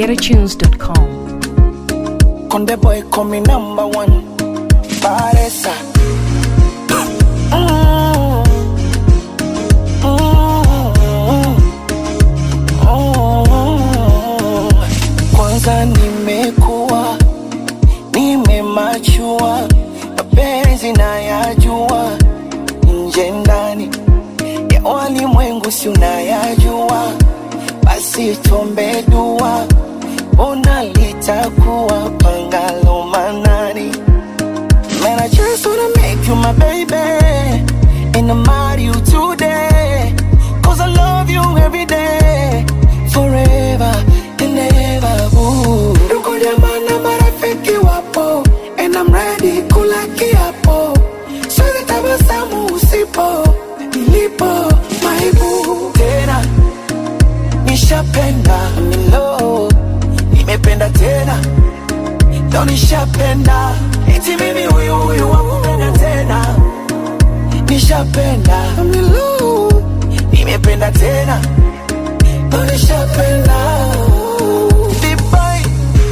www.getatunes.com. Conde boy call me number one. Paresa. Mm. Mm. Mm. Kwanza nimekuwa nimemachua, mapenzi nayajua, nje ndani ya walimwengu si unayajua, basi tuombe dua, ona litakuwa pangalo manani. Man, I just wanna make you my baby And I'm marry you today Cause I love you every day Forever and ever ooh. Ndugu jamaa na marafiki wapo And I'm ready kula kiapo Siwezi tabasamu usipo Nilipo maibu Tena Nishapenda I'm in love Nimependa tena Leo nishapenda eti mimi huyu huyu wakupenda tena nishapenda I'm in love. nimependa tena Leo nishapenda Dubai.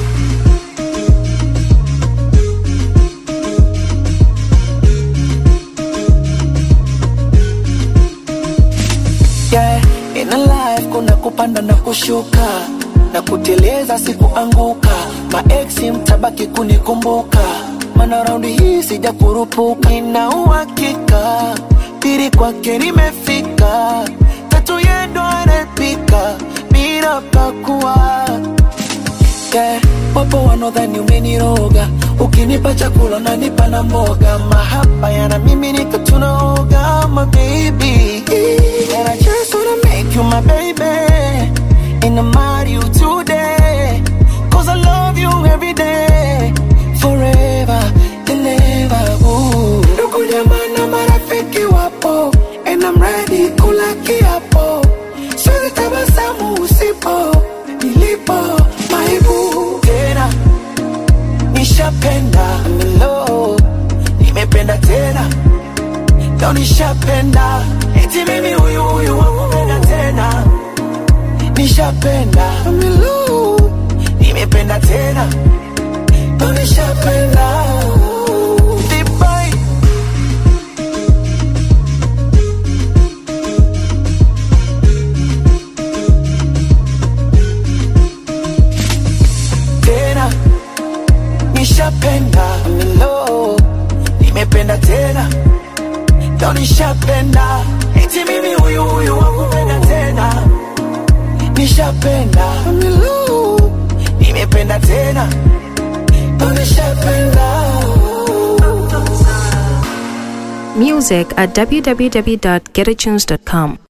yeah, in a life kuna kupanda na kushuka na kuteleza sikuanguka maeksi mtabaki kunikumbuka mana raundi hii sija kurupuka nina uhakika pili kwake nimefika tatu yendo anapika bila pakua yeah, wapo wanaodhani umeniroga ukinipa chakula nanipa na mboga mahaba yana mimi nika tunaoga my baby and I just wanna make you my baby and I'm marry you today cause I love you every day forever and ever ooh. ndugu jamaa na marafiki wapo and I'm ready kula kiapo siwezi tabasamu usipo nilipo maibu tena nishapenda I'm in love. nimependa tena leo nishapenda eti mimi huyu huyu wakupenda tena nishapenda I'm in love. nimependa tena leo nishapenda Dubai. tena nishapenda I'm in love. nimependa tena leo nishapenda eti mimi huyu huyu wakupenda tena nishapenda I'm in love. nimependa tena leo nishapenda Music at www.getatunes.com.